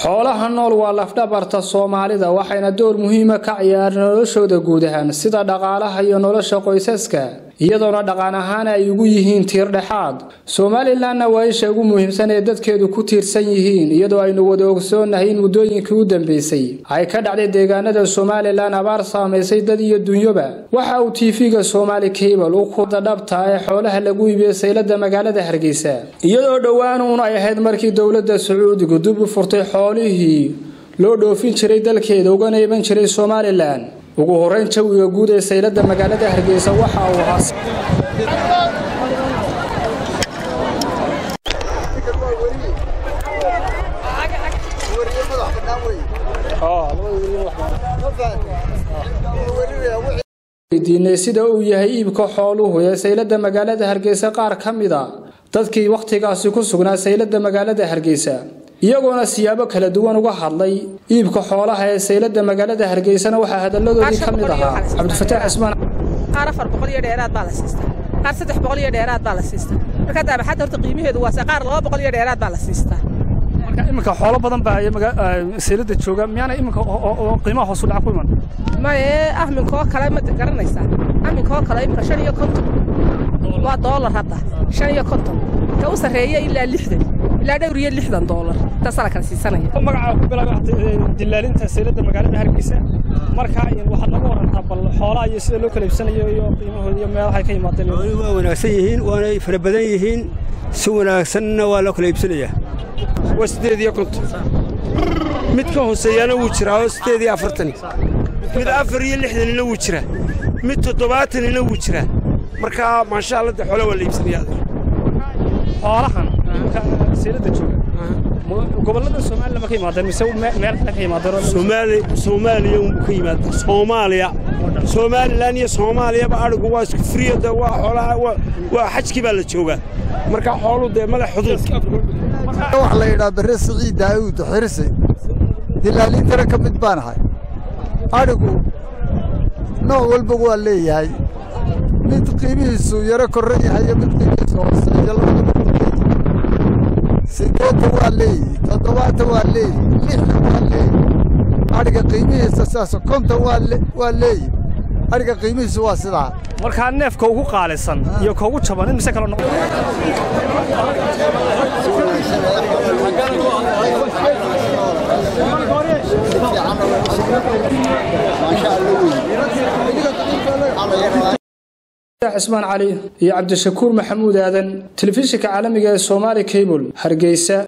xoolaha nool waa lafdhabarta soomaalida waxayna door muhiima ka ciyaareen noloshooda guud ahaan sida dhaqaalaha iyo nolosha qoysaska iyadoona dhaqan ahaan ay ugu yihiin tiir dhexaad somalilanna waa isha ugu muhiimsan ee dadkeedu ku tiirsan yihiin iyadoo aynu wada ogsoonahay in muddooyinkii u dambeysay ay ka dhacday deegaanada somalilan abaar saamaysay dad iyo dunyoba waxa uu tv-ga somaali cable u kuda dhabta ee xoolaha lagu iibiyo saylada magaalada hargeysa iyadoo dhowaan uun ay ahayd markii dowladda sacuudigu dib u furtay xoolihii loo dhoofin jiray dalkeeda ugana iman jiray somalilan ugu horeyn jawiga guud ee saylada magaalada hargeysa waxa uu ahaa weydiinay sida uu yahay iibka xooluhu ee saylada magaalada hargeysa qaar ka mid a dadkii wakhtigaasi ku sugnaa saylada magaalada hargeysa iyagoona siyaabo kala duwan uga hadlay iibka xoolaha ee saylada magaalada hargeysana waxaa hadalladoodii ka mid ahaa cabdifataax cismaan qaar afar boqol iyo dheeraad baa la siistaa qaar saddex boqol iyo dheeraad baa la siistaa marka daabaxadda horta qiimaheedu waase qaar laba boqol iyo dheeraad baa la siistaa marka iminka xoolo badan baa saylada jooga miyaana iminka qiimaha hoos u dhaca ku iman maye ahminkoo kale ma garanaysaa ahminkoo kale iminka shan iyo konton waa doolar hadda shan iyo konton ka u sarreeya ilaa lixdan ilaa dhowr iyo lixdan doolar intaasaa la kala siisanaya magacaa ku bilaaba dilaalinta saylada magaalada hargeysa marka waxaad naga warantaa bal xoolaha iyo sida loo kala iibsanayo iyo qiimahooda iyo meelahay ka yimaadeen waa wanaagsan yihiin waanay fara badan yihiin si wanaagsanna waa loo kala iibsanayaa waa siddeed iyo konton mid ka hooseeyaana wuu jiraa oo siddeed iyo afartani mid afar iyo lixdanina wuu jiraa mid toddobaatanina wuu jiraa markaa maasha allah de xoolo waa la iibsanayaa xoolahan iminka saylada jooga gobollada somalilan ma ka yimaadeen mise meel kale ka yimaadeen soomaali soomaaliya unbuu ka yimaada soomaaliya somalilan iyo soomaaliyaba adhigu waa isku friyo de waa xoolaha waa xajkii baa la joogaa marka xoolu dee madax xuduud wax la yidhaa barre siciid daa'uud xirsi dilaalintana ka mid baan ahay adhigu nooc walba waa leeyahay mid qiimihiisu yaro korran yahay iyo mid qiimihiisu hooseeyo labadaba siddeedda waa leeyihi toddobaatan waa leeyihi lixdan waa leeyihi adhiga qiimihiisa sidaas konton waa leeyihi adhiga qiimihiisu waa sidaa markaa neefka ugu qaalisan iyo ka ugu jaban in mise kala noqon cismaan cali iyo cabdishakuur maxamuud aadan telefishinka caalamiga ee somaali cable hargeysa